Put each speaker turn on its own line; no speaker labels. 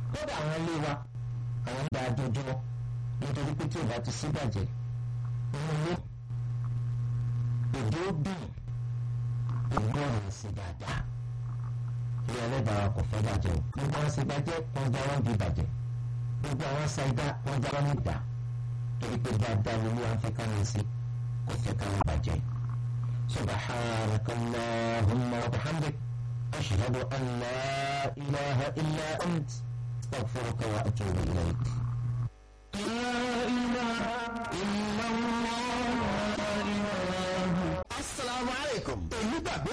kódà àwọn ilé wa àwọn ń da adójúmọ́ nítorí pé tí ò bá ti síbàjẹ́ inú ilé òjò dùn ògbó ọ̀rọ̀ sí dáadáa ilé ẹlẹ́dàá kò fẹ́ bàjẹ́ o gbogbo àwọn ṣe bàjẹ́ wọn já wọn bí bàjẹ́ gbogbo àwọn ṣàìdá wọn já wọn nígbà torí pé dáadáa ni wọn fẹ́ káwọn sí kò fẹ́ káwọn bàjẹ́ subhanaka allahumma wa bihamdik ashhadu an la ilaha illa ant astaghfiruka wa atubu ilayk.